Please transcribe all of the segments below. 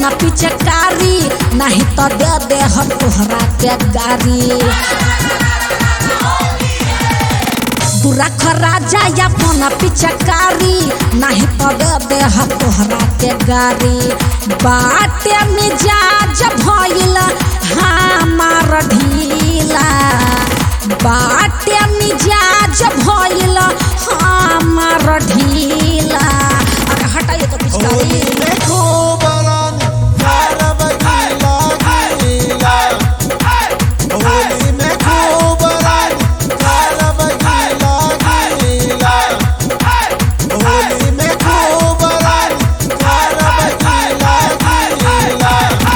अपन पिचकारी नहीं तो दे दे हम तोहरा के गारी तू रख राजा अपन पिचकारी नहीं तो दे दे हम तोहरा के गारी बाटे मिजाज भइल हमार ढीला बाटे मिजाज भइल हमार ढीला अरे हटाइए तो होली पिचकारी में खूब रानी कारब गीला गीला होली में खूब रानी कारब गीला गीला होली में खूब रानी कारब गीला गीला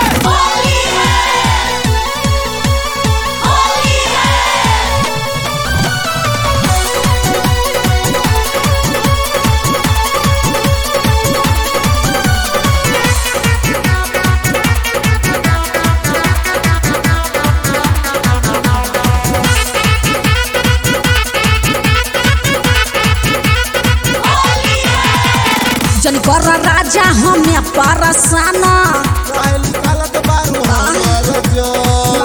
जन कर राजा हमें परसान काहे निकालत बारू हमर जोर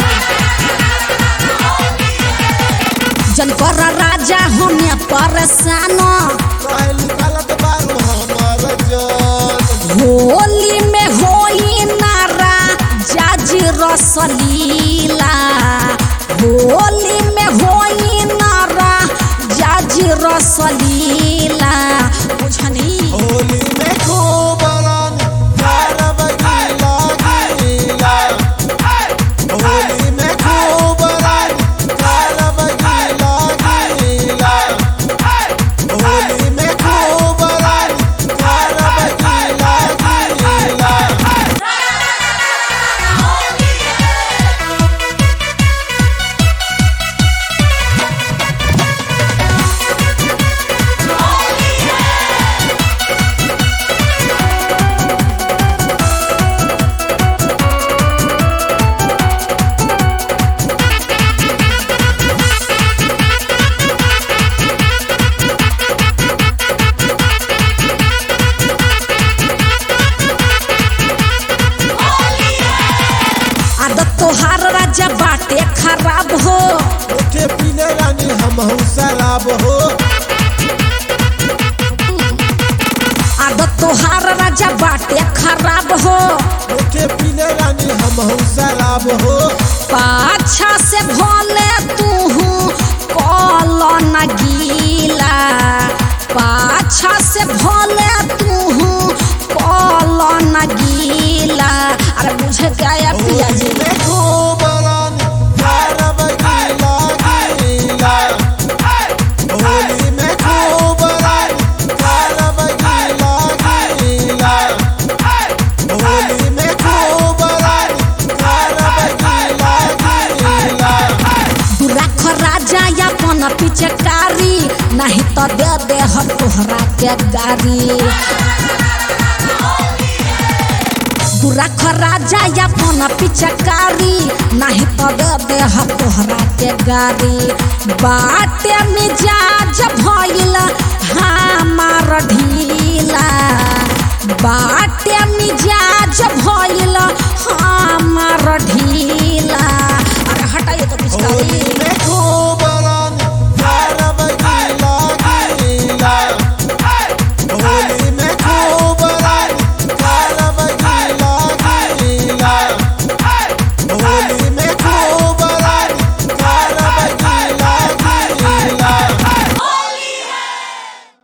जन कर राजा हमें परसान काहे निकालत बारू हमर जोर होली में होई नारा जाज रसलीला होली में होई नारा जाज रसलीला बुझनी होली में खूब रानी कारब गीला गीला होली में खूब रानी कारब गीला गीला होली में खूब रानी कारब गीला गीला आदत तोहार राजा बाटे खराब हो उठे पीले रानी हम शराब हो आदत तोहार राजा बाटे खराब हो उठे पीले रानी हम शराब हो पाछा से भोले तू कल न गीला पाछा से भोले तू कल न गीला अरे मुझे क्या पिया जी होली में खूब रानी कारब गीला गीला होली में खूब रानी कारब गीला गीला होली में खूब रानी कारब गीला गीला तू रख राजा अपन पिचकारी नहीं तो दे दे हम तोहरा के गारी तू रख राजा अपन पिचकारी नहीं तो दे दे हम तोहरा के गारी बाटे मिजाज भइल हमार ढीला बाटे मिजाज भइल हमार ढीला